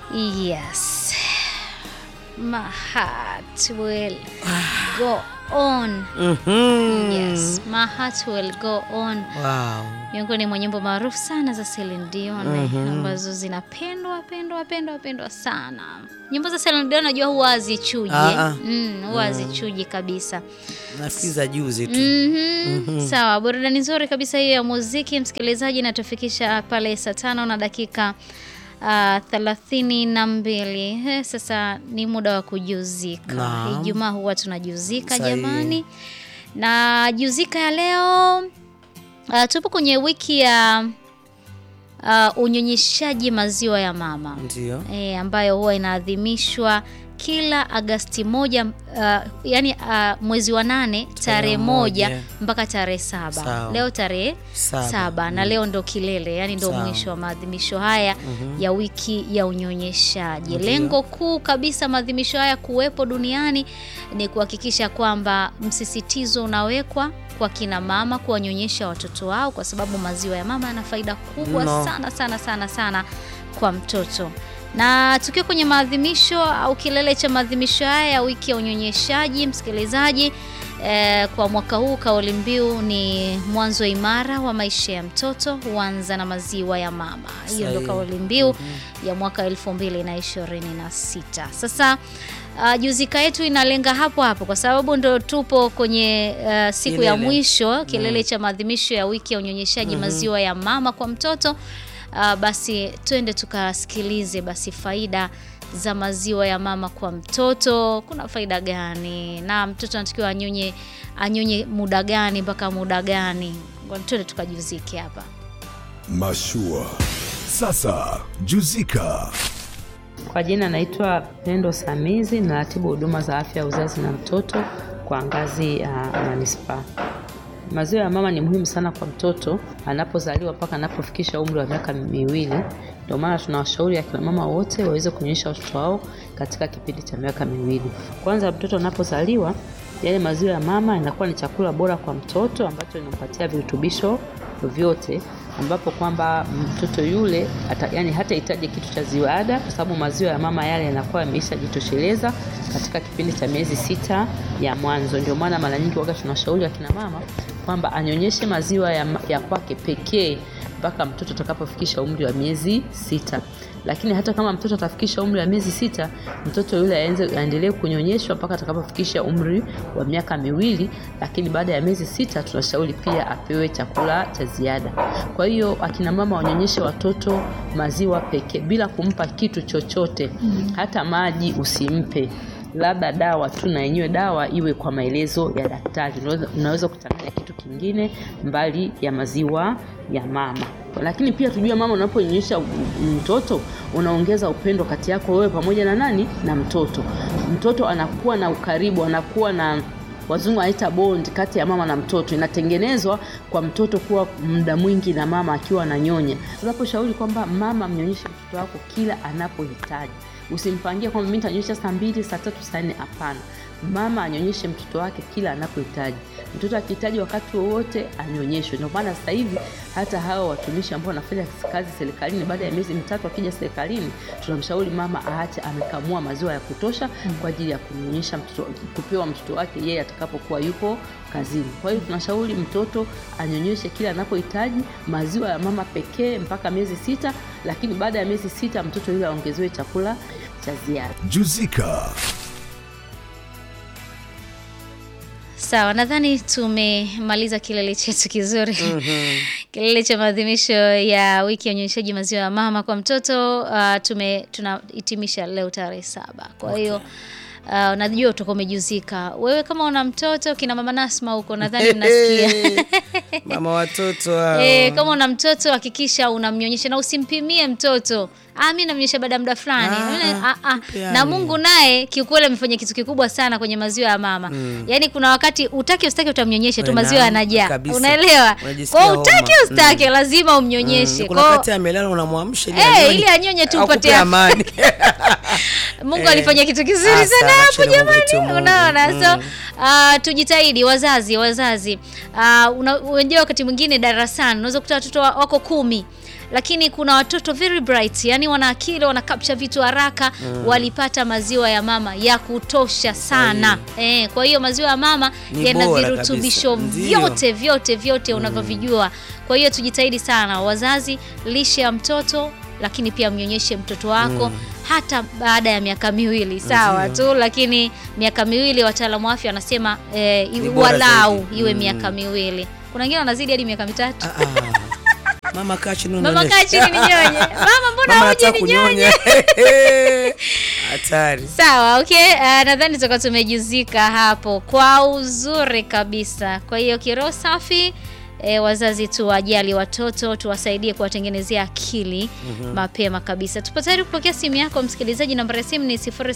Yes. My heart will go on. Mhm. Yes, my heart will go on. Wow. Miongoni mwa nyimbo maarufu sana za Celine Dion ambazo zinapendwa pendwa pendwa pendwa sana. Nyimbo za Celine Dion najua huwa hazichuji. Ah, eh. ah. Mm, huwa hazichuji kabisa. Nafikiri za juzi tu. Mhm. Sawa, burudani nzuri kabisa hiyo ya muziki msikilizaji, inatufikisha pale saa tano na dakika ah, thelathini na mbili. Eh, Sasa ni muda wa kujuzika. Naam. Ijumaa huwa tunajuzika Sahihi. jamani, na juzika ya leo ah, tupo kwenye wiki ya ah, unyonyeshaji maziwa ya mama Ndio. e, ambayo huwa inaadhimishwa kila Agasti moja uh, yani uh, mwezi wa nane tarehe moja moja. mpaka tarehe saba. Sawa. Leo tarehe Saba. saba, na leo ndo kilele, yani ndo Sawa. mwisho wa maadhimisho haya ya wiki ya unyonyeshaji. Ndio. Lengo kuu kabisa maadhimisho haya kuwepo duniani ni kuhakikisha kwamba msisitizo unawekwa kwa kina mama kuwanyonyesha watoto wao, kwa sababu maziwa ya mama yana faida kubwa Mno. sana sana sana sana kwa mtoto na tukiwa kwenye maadhimisho au kilele cha maadhimisho haya ya wiki ya unyonyeshaji, msikilizaji, eh, kwa mwaka huu kauli mbiu ni mwanzo imara wa maisha ya mtoto huanza na maziwa ya mama. Hiyo ndio Sahihi. kauli mbiu ya mwaka 2026. Sasa uh, juzika yetu inalenga hapo hapo kwa sababu ndo tupo kwenye uh, siku ya Kilele. mwisho kilele cha maadhimisho ya wiki ya unyonyeshaji maziwa ya mama kwa mtoto. Uh, basi twende tukasikilize basi faida za maziwa ya mama kwa mtoto. Kuna faida gani na mtoto anatakiwa anyonye anyonye muda gani mpaka muda gani? Ngoja Twende tukajuzike hapa. Mashua. Sasa Juzika. Kwa jina naitwa Pendo Samizi, naratibu huduma za afya ya uzazi na mtoto kwa ngazi ya manispaa. Maziwa ya mama ni muhimu sana kwa mtoto anapozaliwa mpaka anapofikisha umri wa miaka miwili. Ndio maana tunawashauri akina mama wote waweze kunyonyesha watoto wao katika kipindi cha miaka miwili. Kwanza mtoto anapozaliwa, yale maziwa ya mama yanakuwa ni chakula bora kwa mtoto ambacho inampatia virutubisho vyote ambapo kwamba mtoto yule hata, yani hatahitaji kitu cha ziada kwa sababu maziwa ya mama yale yanakuwa yameishajitosheleza katika kipindi cha miezi sita ya mwanzo. Ndio maana mara nyingi wakati tunashauri akina mama kwamba anyonyeshe maziwa ya, ya kwake pekee mpaka mtoto atakapofikisha umri wa miezi sita. Lakini hata kama mtoto atafikisha umri wa miezi sita, mtoto yule aenze aendelee kunyonyeshwa mpaka atakapofikisha umri wa miaka miwili. Lakini baada ya miezi sita, tunashauri pia apewe chakula cha ziada. Kwa hiyo akina mama wanyonyeshe watoto maziwa pekee bila kumpa kitu chochote, hata maji usimpe labda dawa tu, na yenyewe dawa iwe kwa maelezo ya daktari. Unaweza, unaweza kuchanganya kitu kingine mbali ya maziwa ya mama. Lakini pia tujue, mama, unaponyonyesha mtoto unaongeza upendo kati yako wewe pamoja na nani, na mtoto. Mtoto anakuwa na ukaribu, anakuwa na wazungu wanaita bond kati ya mama na mtoto inatengenezwa kwa mtoto kuwa muda mwingi na mama akiwa ananyonya. Tunaposhauri kwamba mama mnyonyeshe mtoto wako kila anapohitaji, usimpangie kwamba mimi nitanyonyesha saa mbili, saa tatu, saa nne. Hapana, mama anyonyeshe mtoto wake kila anapohitaji. Mtoto akihitaji wakati wowote anyonyeshwe. Ndio maana sasa hivi hata hawa watumishi ambao wanafanya kazi serikalini, baada ya miezi mitatu akija serikalini, tunamshauri mama aache amekamua maziwa ya kutosha kwa ajili ya kumnyonyesha mtoto, kupewa mtoto wake yeye atakapokuwa yupo kazini. Kwa hiyo tunashauri mtoto anyonyeshe kila anapohitaji maziwa ya mama pekee mpaka miezi sita, lakini baada ya miezi sita mtoto yule aongezewe chakula cha ziada. Juzika. Sawa, nadhani tumemaliza kilele chetu kizuri kilele cha maadhimisho ya wiki ya unyonyeshaji maziwa ya mama kwa mtoto. Uh, tume tunahitimisha leo tarehe saba. Kwa hiyo uh, najua utakuwa umejuzika wewe kama una mtoto, kina mama Nasma huko nadhani mnasikia Mama watoto hao. E, kama una mtoto hakikisha unamnyonyesha na usimpimie mtoto. Ah, mimi namnyonyesha baada ya muda fulani. Ah, Mimi- ah, ah. mpe Na yani. Mungu naye kiukweli amefanya kitu kikubwa sana kwenye maziwa ya mama. Yaani kuna wakati utaki ustaki utamnyonyesha tu We, maziwa naam, yanajaa. kabisa. Unaelewa? Unajisikia Kwa hiyo utaki homa. ustaki lazima umnyonyeshe. Mm, kuna Kwa wakati amelala unamwamsha ili Eh, anyonye. ili anyonye tu Akupe upate amani. Mungu Eh. alifanya kitu kizuri Ah, sana sana, hapo chini ya Mungu wetu jamani. Mungu. Unaona? So Mm. ah, tujitahidi wazazi, wazazi. Ah, una- unajua wakati mwingine darasani unaweza kukuta watoto wa- wako kumi lakini kuna watoto very bright, yani wana akili, wana capture vitu haraka. Walipata maziwa ya mama ya kutosha sana eh, kwa hiyo maziwa ya mama Ni yana bora virutubisho kabisa. Ndio. vyote vyote vyote unavyovijua. Kwa hiyo tujitahidi sana wazazi, lishe ya mtoto lakini pia mnyonyeshe mtoto wako hata baada ya miaka miwili sawa tu, lakini miaka miwili wataalamu wa afya wanasema eh, Ni iwe- bora walau zaidi. iwe Mm. miaka miwili. Kuna wengine wanazidi hadi miaka mitatu. Ah, ah. Mama kaa chini Mama unaonyesha. kaa chini ninyonye. Mama mbona Mama huje nataka ninyonye? kunyonya. Hatari. Sawa, okay. Uh, nadhani tutakuwa tumejuzika hapo kwa uzuri kabisa. Kwa hiyo kiroho safi E, wazazi tuwajali watoto, tuwasaidie kuwatengenezea akili mapema kabisa. Tupo tayari kupokea simu yako msikilizaji. Namba ya simu ni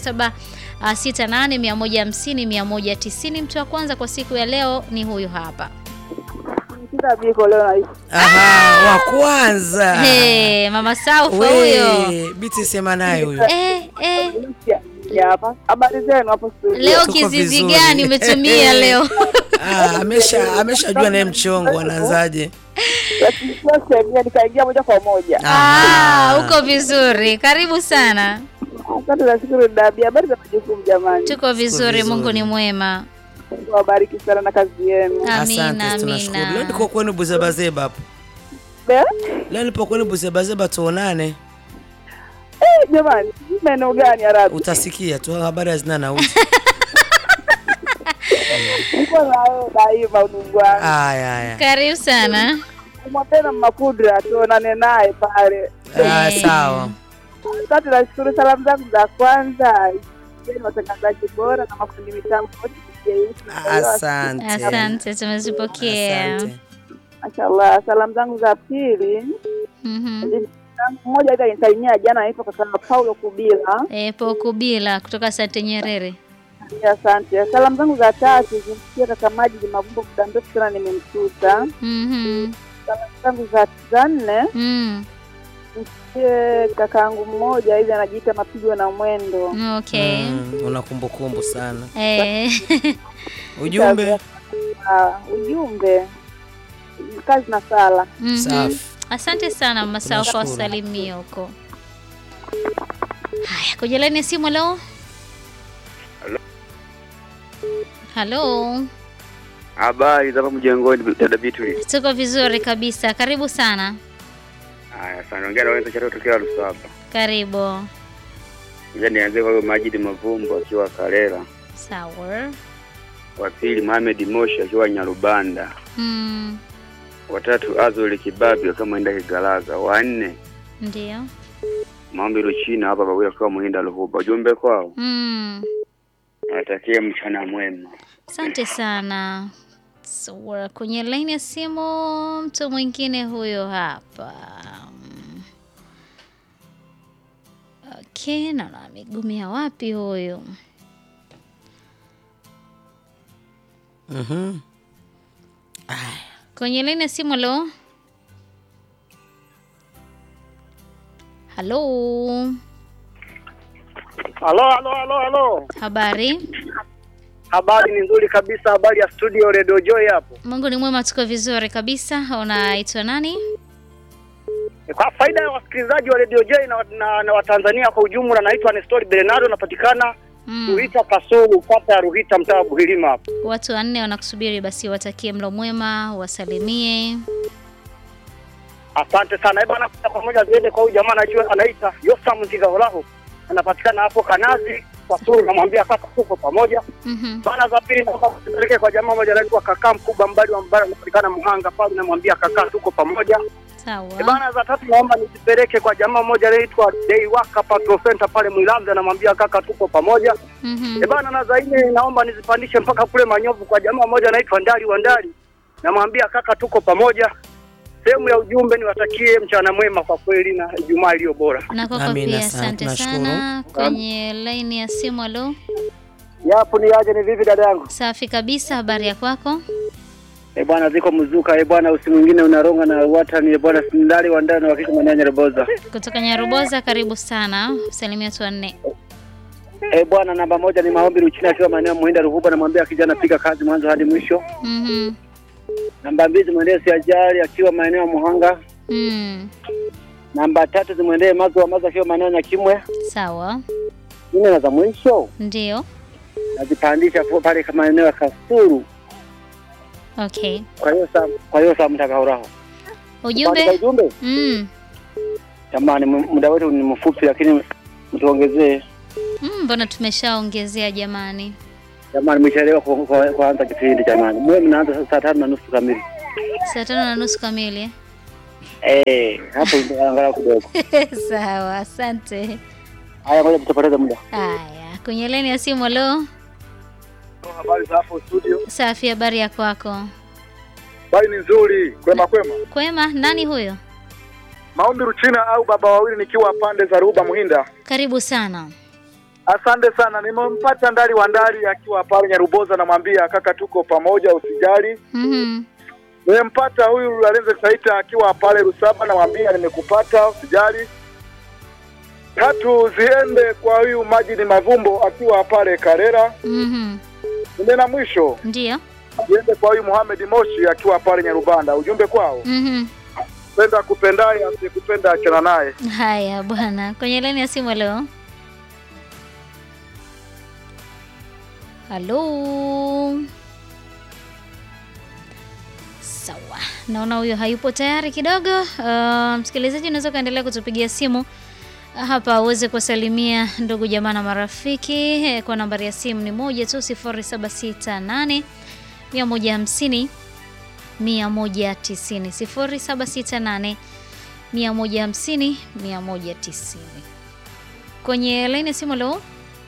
0768150190. Mtu wa kwanza kwa siku ya leo ni huyu hapa. Kila biko leo naishi. Aha, wa kwanza. Hey, mama Saufa huyo. We, biti sema naye huyo. Eh, eh. Ya hapa. Habari zenu hapo studio. Leo Tuko kizizi vizuri. gani umetumia leo? Ah, amesha ameshajua naye mchongo anaanzaje. Lakini sio sheria nikaingia moja kwa moja. Ah, uko vizuri. Karibu sana. Asante na shukuru dabi. Habari za majukumu jamani. Tuko vizuri, vizuri. Mungu ni mwema. Mungu awabariki sana na kazi yenu. Amina, Asante, tunashukuru. Leo amina. niko kwenu Buzebazeba hapo. Be? Leo nipo kwenu Buzebazeba tuonane. Eh, jamani, sijui maeneo gani Arabi? Utasikia tu habari hazina nauti. Niko na wewe daima udugu wangu. Aya haya. Karibu sana. Mwapenda Makudra tuonane naye pale. Ah, Eh. sawa. Asante na shukuru. Salamu zangu za kwanza ni watangazaji bora na mafundi mitambo wote. Asante. Asante, tumezipokea. Asante. Mashallah. Salamu zangu za pili Mhm. mmoja hivi alinisalimia jana, anaitwa kaka Paulo Kubila. Eh, Poku bila kutoka Sante Nyerere. Asante. Salamu zangu za tatu zimfikia kaka Majid Mavumbo, muda mrefu sana nimemsuta. Mhm. Salamu zangu za za nne Mm. zimfikie kakaangu mmoja hivi anajiita Mapigo na Mwendo. Okay. Mm, una kumbukumbu sana. Eh. Ujumbe Ah, ujumbe kazi na sala. Mhm. safi. Asante sana Mama Saufa, Tunashukuru. wasalimie huko. Haya, kwenye laini ya simu leo. Halo. Habari za hapa mjengoni, dada Bituli. Tuko vizuri kabisa. Karibu sana. Haya, sana ongea na wewe cha tokea Lusaba. Karibu. Ngoja nianze kwa huyo Majid Mavumbo akiwa Karela, Sawa. wa pili Mohamed Moshi akiwa Nyarubanda, Mm. watatu Azuri Kibabi akiwa Mwenda Kigalaga, wa nne Ndio. Maombi Luchina hapa Babuya akiwa Muhinda Luhuba. Ujumbe kwao, Mm. natakie mchana mwema. Asante sana. So, kwenye laini ya simu mtu mwingine huyo hapa. Mm. Okay, naona amegumia wapi huyu? Mhm. Kwenye laini ya simu halo. Halo. Halo, halo, halo, halo. Habari? Habari ni nzuri kabisa. Habari ya studio Radio Joy hapo. Mungu ni mwema, tuko vizuri kabisa. Unaitwa nani? Kwa faida ya wasikilizaji wa Radio Joy na, na, na Watanzania kwa ujumla, naitwa Nestori Bernardo, napatikana Mm. Ruhita Kasulu, kata ya Ruhita, mtaa wa Buhilima hapo. Watu wanne wanakusubiri, basi watakie mlo mwema, wasalimie. Asante sana. Eh bwana, kwa pamoja ziende kwa huyu jamaa anajua anaita Yosam Nzigaholaho, anapatikana hapo Kanazi Kasulu, namwambia kaka, tuko pamoja Mhm. bana. Za pili naomba kupeleke kwa jamaa moja anaitwa kaka mkubwa mbali wa mbali, anapatikana Muhanga pale, namwambia kaka, tuko pamoja Sawa. Eh bana, za tatu naomba nizipeleke kwa jamaa mmoja anaitwa Deiwaka Patrol Center pale Mwilamza, namwambia kaka, tuko pamoja. Mhm. Eh bana, na za nne naomba nizipandishe mpaka kule Manyovu kwa jamaa mmoja anaitwa Ndali wa Ndali, namwambia kaka, tuko pamoja. Sehemu ya ujumbe niwatakie mchana mwema kwa kweli na Ijumaa iliyo bora. Na kwako Amina pia sana, asante tunashukuru. sana. Kwenye laini ya simu, halo. Yapo ni aje, ni vipi dada yangu? Safi kabisa, habari ya kwako? Eh bwana, ziko mzuka eh bwana, usi mwingine unaronga na watani eh bwana, Ndali wa Ndali na wakika mwenye Nyareboza. Kutoka Nyaruboza, karibu sana. Salimia watu wanne. Eh bwana, namba moja ni maombi Luchina akiwa maeneo ya Muhinda Ruhuba, namwambia kijana piga kazi mwanzo hadi mwisho. Mhm. Namba mbili mwendee si ajali akiwa maeneo ya Muhanga. Mm. Namba tatu zimwendee Mazo wa Mazo akiwa maeneo ya Kimwe. Sawa. Nne na za mwisho Ndio. nazipandisha po- pale kama maeneo ya Kasuru. Okay. Kwa hiyo saa kwa hiyo saa mtakauraho. Kuandika Ujumbe? ujumbe Mm. jamani, mu- muda wetu ni mfupi, lakini mtuongezee Mm, mbona tumeshaongezea jamani? jamani, mchelewa ku- ku- kuanza kipindi jamani, mwe mnaanza saa tano na nusu kamili. Saa tano na nusu kamili. eh? Eh, hapo ndio angalau kidogo. Sawa, asante. Haya, ngoja tutapoteza muda. Haya, kwenye laini ya simu leo. Habari za hapo studio. Safi, habari ya kwako? Habari ni nzuri, kwema kwema. Kwema, nani huyo? Maombi Ruchina au baba wawili nikiwa pande za Ruba Muhinda. Karibu sana. Asante sana, nimempata ndari wa ndari akiwa pale Nyaruboza, namwambia kaka, tuko pamoja, usijali. Mhm. Nimempata huyu Lalenze Saita akiwa pale Rusaba, namwambia nimekupata, usijali. Tatu ziende kwa huyu Majidi Mavumbo akiwa pale Karera. Mhm. Nne na mwisho Ndio. ziende kwa huyu Muhamed Moshi akiwa pale Nyarubanda. Ujumbe kwao, Mhm. penda kupendaye, asiyekupenda achana naye. Haya bwana, kwenye laini ya simu leo. Halo. Sawa, naona huyo hayupo tayari kidogo. Uh, msikilizaji, unaweza ukaendelea kutupigia simu hapa uweze kuwasalimia ndugu jamaa na marafiki eh, kwa nambari ya simu ni moja tu sifuri saba sita nane mia moja hamsini mia moja tisini sifuri saba sita nane mia moja hamsini mia moja tisini kwenye laini ya simu. Halo,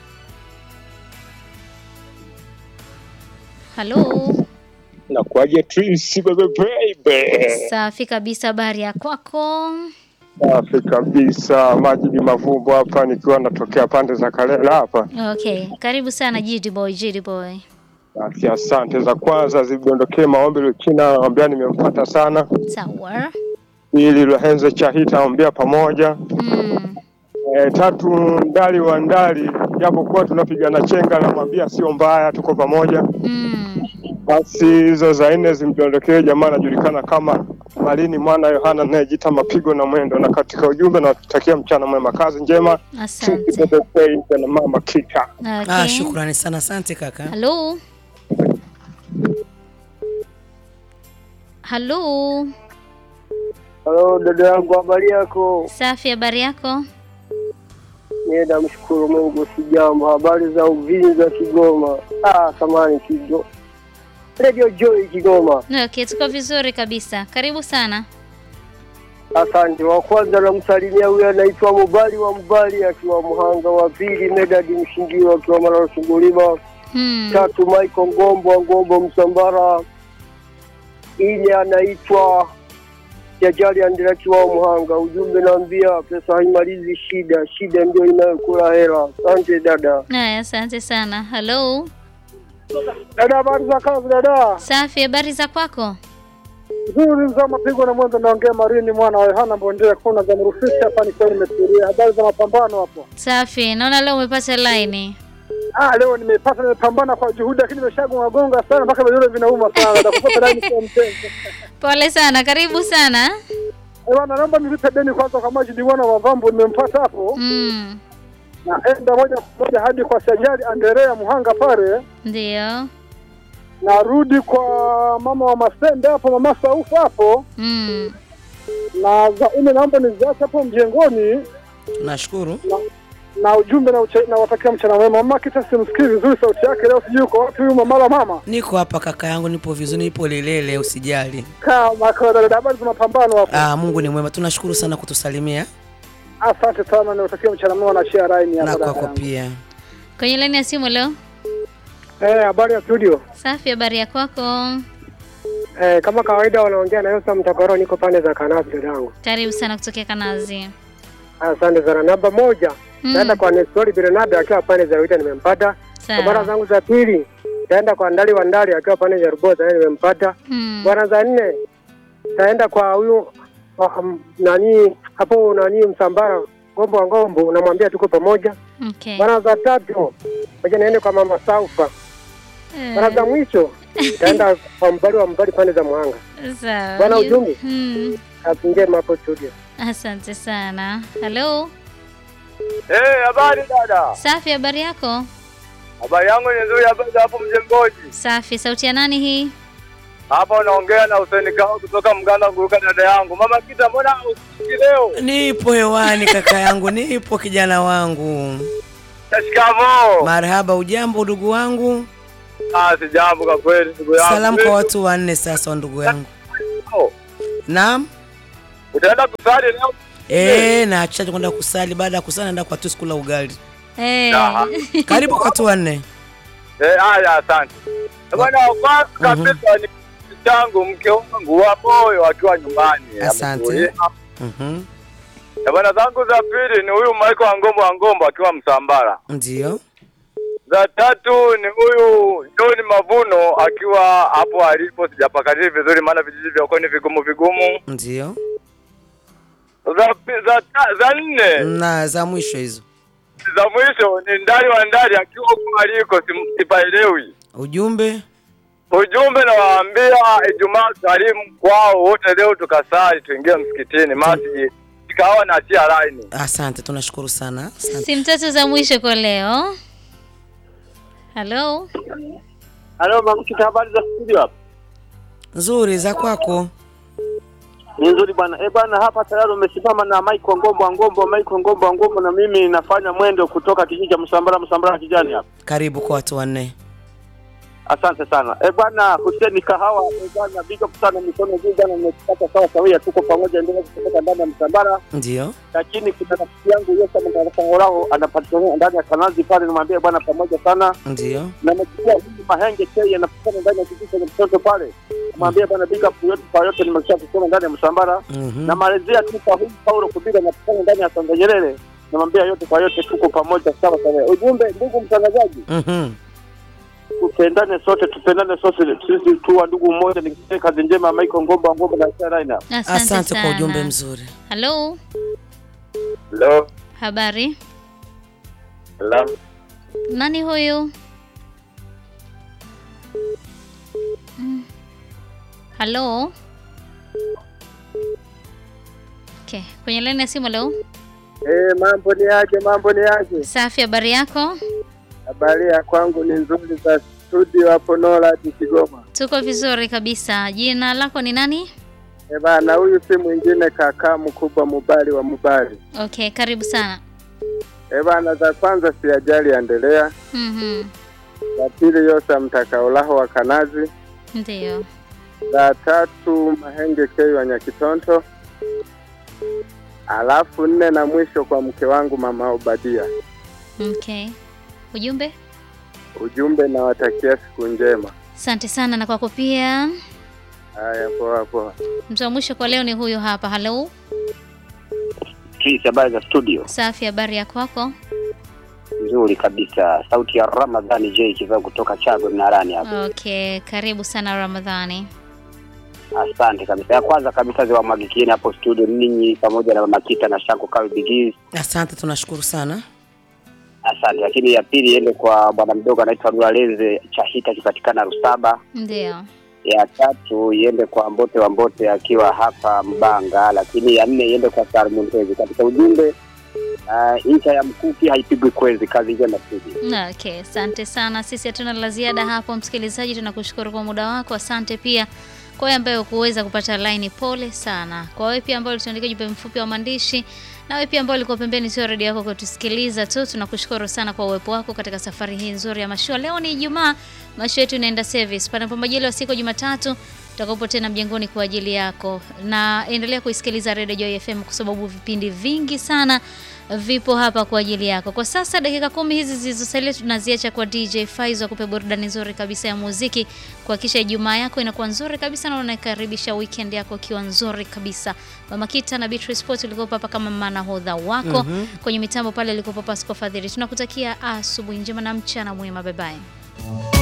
halo. Nakuaje Twins bebe baby. Safi kabisa, habari ya kwako? Safi kabisa, Majidi Mavumbo hapa nikiwa natokea pande za Kalela hapa. Okay, karibu sana GD boy, GD boy. Basi asante za kwanza zidondokee maombi Luchina, naambia nimempata sana. Sawa. Ili Lohenze Chahita naambia pamoja. Mm. E, tatu ndali wa ndali, japokuwa tunapigana chenga, namwambia sio mbaya, tuko pamoja. Mm. Basi hizo za nne zimdondokee jamaa anajulikana kama Malini mwana Yohana anayejita mapigo na mwendo, na katika ujumbe nawatakia mchana mwema, kazi njema. Asante. Bebe na mama Kita. Ah, Okay. shukrani sana, asante kaka. Halo. Halo. Halo dada yangu, habari yako? Safi, habari yako? Mie namshukuru Mungu, sijambo. Habari za Uvinza, Kigoma? Ah, samani Kigo, Radio Joy Kigoma. Okay, tuko vizuri kabisa. Karibu sana. Asante. Wa kwanza namsalimia huyu anaitwa Mubali wa Mbali akiwa Mhanga, wa pili Medadi Mshingiro akiwa Malalo Sungulima, Hmm. tatu Michael Ngombo wa Ngombo Msambara, ine anaitwa Jajali Andira akiwa Mhanga. Ujumbe naambia pesa haimalizi shida, shida ndio inayokula hela. Asante dada. Haya, asante sana. Halo. Dada, habari za kazi dada? Safi, habari za kwako? Nzuri mzaa mapigo na mwanzo, naongea Marini mwana wa Yohana Mbondea, kuna za Mrufisi hapa, nikiwa nimetulia. Habari za mapambano hapo? Safi, naona leo umepata line. Ah, leo nimepata, nimepambana kwa juhudi, lakini nimeshagonga gonga sana mpaka vidole vinauma sana. Nakupata laini kwa mtengo. Pole sana, karibu sana. Eh, bwana, naomba nilipe deni kwanza kwa Majidi mwana wa Vambo, nimempata hapo. Mm. Naenda moja kwa moja hadi kwa Sajali Anderea Muhanga pale, Ndio. narudi kwa mama wa Masende hapo, mama Saufu hapo, Mm. na za nne naomba niziache hapo mjengoni Nashukuru. na ujumbe na, uche, na watakia mchana mwema. Mama Kita simsikii vizuri sauti yake leo, sijui uko wapi huyu mama la mama. Niko hapa kaka yangu, nipo vizuri, nipo lelele, usijali. Kama kawaida, habari za mapambano hapo. Ah, Mungu ni mwema, tunashukuru sana kutusalimia Asante sana, niwatakia mchana mwema na share line na hapo. dada kwako yangu. pia. Kwenye laini ya simu leo. Eh, habari ya studio. Safi, habari ya kwako? Eh, kama kawaida wanaongea na Yosa Mtagoro, niko pande za Kanazi dadangu. Karibu sana kutokea Kanazi. Asante sana. Namba moja Mm. naenda kwa Nestori Bernardo akiwa pande za Wita, nimempata. Kwa mara Sawa. zangu za pili taenda kwa Ndali wa Ndali akiwa pande za Ruboza, naye nimempata. Mm. Bwana za nne taenda kwa huyu um, nani hapo nani Msambara Ngombo wa Ngombo, unamwambia tuko pamoja. Okay. Bwana za tatu moja naende kwa mama Saufa. Bwana za Eh, mwisho taenda kwa mbali wa mbali pande za Muhanga. Sawa. Bwana ujumbe? Mm. Kazi njema hapo studio. Asante sana. Halo, Eh, habari dada. safi. Habari yako? Habari yangu ni nzuri, habari za hapo Mjemboji. Safi. Sauti ya nani hii? Hapa unaongea na Hussein Kao kutoka Mganda Nguruka, dada yangu. Mama Kita, mbona usikiki leo? Nipo hewani kaka yangu, nipo kijana wangu. Shikamoo. Marhaba, ujambo ndugu wangu? Ah, si jambo kwa kweli ndugu yangu. Salamu kwa watu wanne sasa, ndugu yangu. Naam. Utaenda kusali leo? Eh, na acha kwenda kusali. Baada ya kusali naenda kwa tu kula ugali. Eh. Aha. Karibu kwa watu wanne. Eh, haya asante. Bwana kwanza kabisa ni changu mke wangu wa moyo akiwa nyumbani. Asante. Ametulia. Mhm. Na bwana zangu za pili ni huyu Michael Angombo Angombo akiwa Msambara. Ndio. Za tatu ni huyu John Mavuno akiwa hapo alipo, sijapakatili vizuri, maana vijiji vya huko ni vigumu vigumu. Ndio. Za, pi- za, ta- za nne Na za mwisho hizo. za mwisho ni Ndari wa Ndari akiwa huko aliko, sim- sipaelewi. Ujumbe Ujumbe nawaambia Ijumaa karimu kwao wote, leo tukasali tuingie msikitini, masiji ikawa na tia laini. Asante, tunashukuru sana. Asante. Simu tatu za mwisho kwa leo. Halo, Halo mama Kita, habari za studio hapa? Nzuri za kwako. Ni nzuri bwana. Eh bwana, hapa tayari umesimama na Michael Ngombo Ngombo, Michael Ngombo Ngombo, na mimi nafanya mwendo kutoka kijiji cha Msambara Msambara kijani hapa. Karibu kwa watu wanne. Asante sana. Eh bwana, Hussein Kahawa, eh bwana, big up sana mikono juu jana, nimepata sawa sawia, tuko pamoja, endelea kutoka ndani ya Msambara. Ndio. Lakini kuna rafiki yangu Yesa Mtarasangoraho anapatikana ndani ya Kanazi pale, nimwambia bwana, pamoja sana Ndio. na mchukua huyu Mahenge K anapatikana ndani ya kijiji cha mtoto pale, mwambie bwana, big up yote kwa yote, nimesha kusoma ndani ya Msambara Mhm. namalizia tu kwa huyu Paulo Kubila napatikana ndani ya Sanga Nyerere, namwambia yote kwa yote, tuko pamoja sawa sawa. Ujumbe, ndugu mtangazaji, Mhm. tupendane sote, tupendane sote, sisi tu wa ndugu mmoja. Nikisema kazi njema, Michael Ngomba Ngomba na Saraina. asante, Asante kwa sana. ujumbe mzuri. Halo, Hello. habari. Hello. Nani huyu? Mm. Halo. Okay, kwenye laini ya simu leo. Eh, mambo ni aje? Mambo ni aje? Safi, habari yako? Habari ya kwangu ni nzuri za studio hapo Norad Kigoma. Tuko vizuri kabisa. Jina lako ni nani? Eh bana, huyu si mwingine kakaa mkubwa Mubali wa Mubali. Okay, karibu sana. Eh bana, za kwanza si ajali endelea, Mhm. za pili Yosa mtakaolaho wa Kanazi, Ndio. za tatu Mahenge K wa Nyakitonto, alafu nne na mwisho kwa mke wangu mama Obadia. Okay. Ujumbe? Ujumbe nawatakia siku njema. Asante sana na kwako pia. Haya, poa poa. Mtu wa mwisho kwa leo ni huyu hapa. Halo. Chris, habari za studio? Safi, habari ya kwako? Nzuri kabisa. Sauti ya Ramadhani J kivaa kutoka Chagwe Mnarani hapa. Okay, karibu sana Ramadhani. Asante kabisa. Ya kwanza kabisa ziwamwagikieni hapo studio ninyi pamoja na Mama Kita na Shanko Kawi Bigiz. Asante, tunashukuru sana. Asante. Lakini ya pili iende kwa bwana mdogo anaitwa Lualeze Chahita akipatikana Rusaba. Ndio. Ya tatu iende kwa Mbote wa Mbote akiwa hapa Mbanga, lakini ya nne iende kwa Salmun Tezi. Katika ujumbe uh, incha ya mkuki haipigwi kwezi. Kazi njema studio. Okay, asante sana. Sisi hatuna la ziada hapo, msikilizaji, tunakushukuru kwa muda wako. Asante pia kwa wewe ambaye ukuweza kupata line, pole sana. Kwa wewe pia ambaye ulituandikia jumbe mfupi wa maandishi, na wewe pia ambaye ulikuwa pembeni sio redio yako kutusikiliza tu, tunakushukuru sana kwa uwepo wako katika safari hii nzuri ya mashua. Leo ni Ijumaa, mashua yetu inaenda service. Panapo majaliwa siku ya Jumatatu tutakapo tena mjengoni kwa ajili yako, na endelea kuisikiliza Radio Joy FM kwa sababu vipindi vingi sana vipo hapa kwa ajili yako. Kwa sasa dakika kumi hizi zilizosalia tunaziacha kwa DJ Faizo akupe burudani nzuri kabisa ya muziki, kuhakikisha Ijumaa yako inakuwa nzuri kabisa na unakaribisha weekend yako ikiwa nzuri kabisa. Mama Kita na Beatrice Sport ulikuwa hapa kama manahodha wako Mhm. kwenye mitambo pale, ilikuwa Pasco Fadhili. Tunakutakia asubuhi njema na mchana mwema, bye bye.